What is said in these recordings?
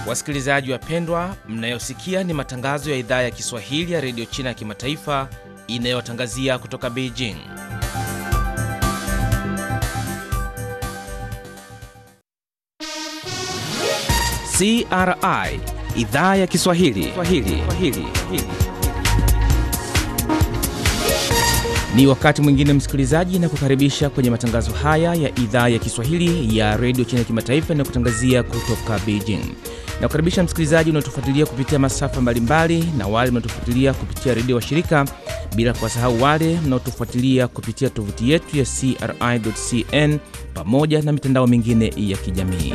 Wasikilizaji wapendwa, mnayosikia ni matangazo ya idhaa ya Kiswahili ya redio China ya kimataifa inayotangazia kutoka Beijing. CRI idhaa ya Kiswahili Swahili. Swahili. Ni wakati mwingine msikilizaji, na kukaribisha kwenye matangazo haya ya idhaa ya Kiswahili ya redio China ya kimataifa inayokutangazia kutoka Beijing. Na kukaribisha msikilizaji unaotufuatilia kupitia masafa mbalimbali na wale mnaotufuatilia kupitia redio wa shirika, bila kuwasahau wale mnaotufuatilia kupitia tovuti yetu ya CRI.cn pamoja na mitandao mingine ya kijamii.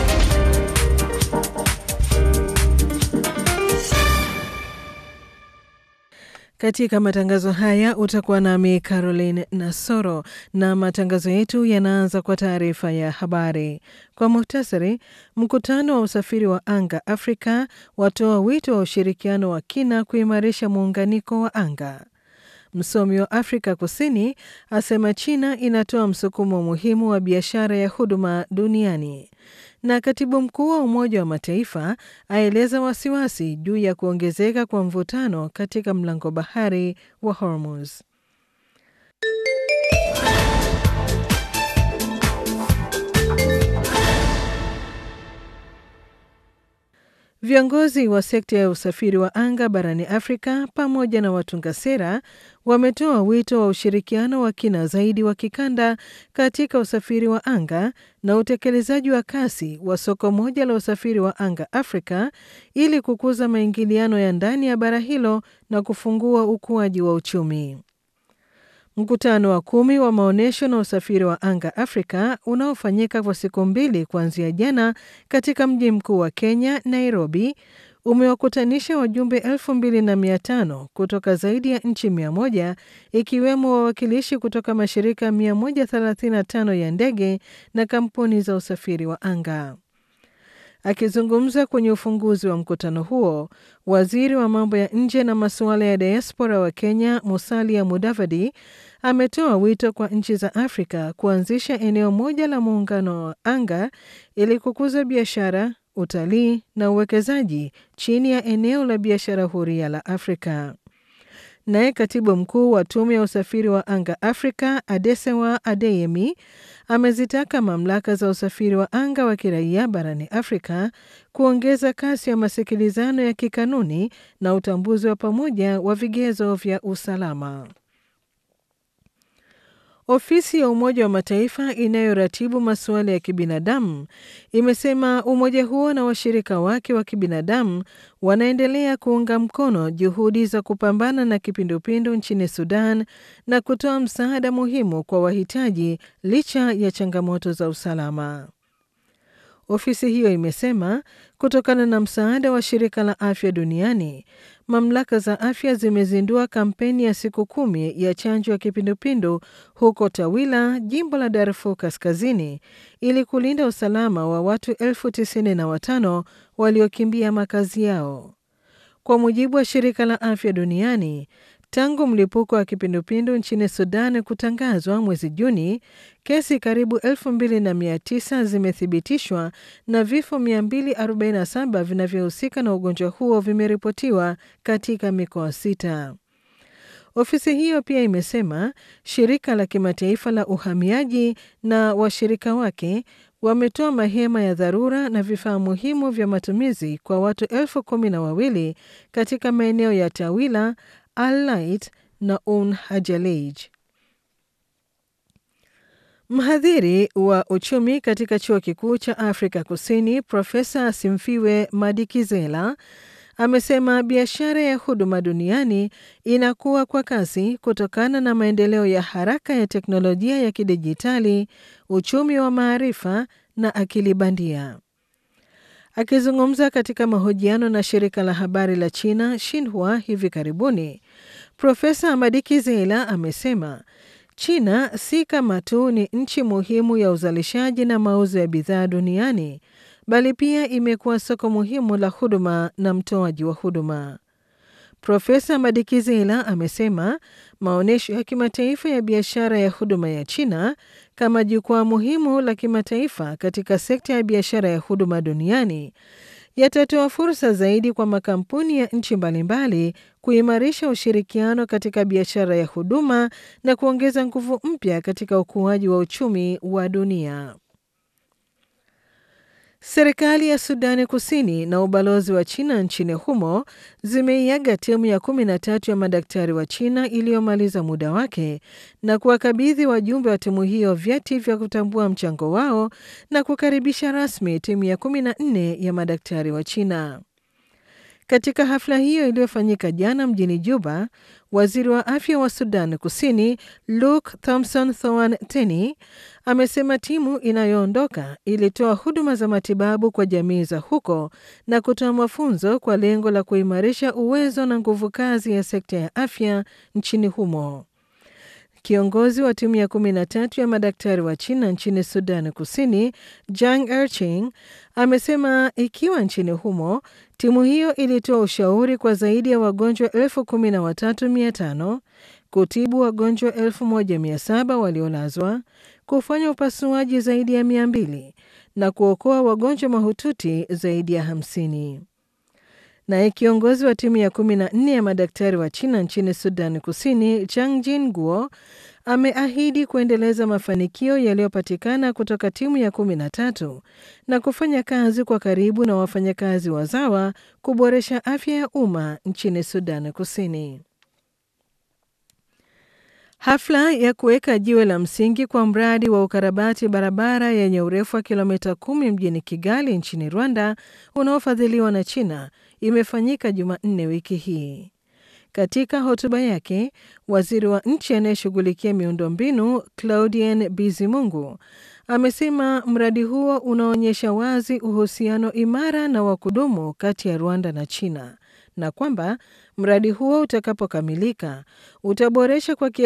Katika matangazo haya utakuwa nami Caroline Nasoro na matangazo yetu yanaanza kwa taarifa ya habari. Kwa muhtasari, mkutano wa usafiri wa anga Afrika watoa wito wa ushirikiano wa kina kuimarisha muunganiko wa anga. Msomi wa Afrika Kusini asema China inatoa msukumo muhimu wa biashara ya huduma duniani na katibu mkuu wa Umoja wa Mataifa aeleza wasiwasi juu ya kuongezeka kwa mvutano katika mlango bahari wa Hormuz. Viongozi wa sekta ya usafiri wa anga barani Afrika pamoja na watunga sera wametoa wito wa ushirikiano wa kina zaidi wa kikanda katika usafiri wa anga na utekelezaji wa kasi wa soko moja la usafiri wa anga Afrika ili kukuza maingiliano ya ndani ya bara hilo na kufungua ukuaji wa uchumi. Mkutano wa kumi wa maonyesho na usafiri wa anga Afrika unaofanyika kwa siku mbili kuanzia jana katika mji mkuu wa Kenya, Nairobi, umewakutanisha wajumbe elfu mbili na mia tano kutoka zaidi ya nchi mia moja ikiwemo wawakilishi kutoka mashirika 135 ya ndege na kampuni za usafiri wa anga. Akizungumza kwenye ufunguzi wa mkutano huo, waziri wa mambo ya nje na masuala ya diaspora wa Kenya, Musalia Mudavadi, ametoa wito kwa nchi za Afrika kuanzisha eneo moja la muungano wa anga ili kukuza biashara, utalii na uwekezaji chini ya eneo la biashara huria la Afrika. Naye katibu mkuu wa tume ya usafiri wa anga Afrika, Adesewa Adeyemi, amezitaka mamlaka za usafiri wa anga wa kiraia barani Afrika kuongeza kasi ya masikilizano ya kikanuni na utambuzi wa pamoja wa vigezo vya usalama. Ofisi ya Umoja wa Mataifa inayoratibu masuala ya kibinadamu imesema umoja huo na washirika wake wa kibinadamu wanaendelea kuunga mkono juhudi za kupambana na kipindupindu nchini Sudan na kutoa msaada muhimu kwa wahitaji licha ya changamoto za usalama. Ofisi hiyo imesema kutokana na msaada wa shirika la afya duniani, mamlaka za afya zimezindua kampeni ya siku kumi ya chanjo ya kipindupindu huko Tawila, jimbo la Darfur Kaskazini, ili kulinda usalama wa watu elfu tisini na watano waliokimbia makazi yao. Kwa mujibu wa shirika la afya duniani, tangu mlipuko wa kipindupindu nchini Sudan kutangazwa mwezi Juni, kesi karibu 2900 zimethibitishwa na vifo 247 vinavyohusika na ugonjwa huo vimeripotiwa katika mikoa sita. Ofisi hiyo pia imesema shirika la kimataifa la uhamiaji na washirika wake wametoa mahema ya dharura na vifaa muhimu vya matumizi kwa watu elfu kumi na wawili katika maeneo ya Tawila, Al-Lait na Un Hajalej. Mhadhiri wa uchumi katika chuo kikuu cha Afrika Kusini, Profesa Simfiwe Madikizela amesema biashara ya huduma duniani inakuwa kwa kasi kutokana na maendeleo ya haraka ya teknolojia ya kidijitali, uchumi wa maarifa na akili bandia. Akizungumza katika mahojiano na shirika la habari la China Xinhua hivi karibuni, Profesa Madikizela amesema China si kama tu ni nchi muhimu ya uzalishaji na mauzo ya bidhaa duniani, bali pia imekuwa soko muhimu la huduma na mtoaji wa huduma. Profesa Madikizela amesema maonyesho ya kimataifa ya biashara ya huduma ya China kama jukwaa muhimu la kimataifa katika sekta ya biashara ya huduma duniani yatatoa fursa zaidi kwa makampuni ya nchi mbalimbali kuimarisha ushirikiano katika biashara ya huduma na kuongeza nguvu mpya katika ukuaji wa uchumi wa dunia. Serikali ya Sudani Kusini na ubalozi wa China nchini humo zimeiaga timu ya kumi na tatu ya madaktari wa China iliyomaliza muda wake na kuwakabidhi wajumbe wa timu hiyo vyeti vya kutambua mchango wao na kukaribisha rasmi timu ya kumi na nne ya madaktari wa China. Katika hafla hiyo iliyofanyika jana mjini Juba, waziri wa afya wa Sudan Kusini Luke Thompson Thoan Teny amesema timu inayoondoka ilitoa huduma za matibabu kwa jamii za huko na kutoa mafunzo kwa lengo la kuimarisha uwezo na nguvu kazi ya sekta ya afya nchini humo. Kiongozi wa timu ya kumi na tatu ya madaktari wa China nchini Sudan Kusini, Jang Erching, amesema ikiwa nchini humo timu hiyo ilitoa ushauri kwa zaidi ya wagonjwa elfu kumi na watatu mia tano kutibu wagonjwa elfu moja mia saba waliolazwa, kufanya upasuaji zaidi ya mia mbili na kuokoa wagonjwa mahututi zaidi ya hamsini. Naye kiongozi wa timu ya kumi na nne ya madaktari wa China nchini Sudan Kusini, Chang Jin Guo, ameahidi kuendeleza mafanikio yaliyopatikana kutoka timu ya kumi na tatu na kufanya kazi kwa karibu na wafanyakazi wazawa kuboresha afya ya umma nchini Sudan Kusini. Hafla ya kuweka jiwe la msingi kwa mradi wa ukarabati barabara yenye urefu wa kilomita kumi mjini Kigali nchini Rwanda unaofadhiliwa na China imefanyika Jumanne wiki hii. Katika hotuba yake, waziri wa nchi anayeshughulikia miundombinu Claudien Bizimungu amesema mradi huo unaonyesha wazi uhusiano imara na wa kudumu kati ya Rwanda na China na kwamba mradi huo utakapokamilika utaboresha kwa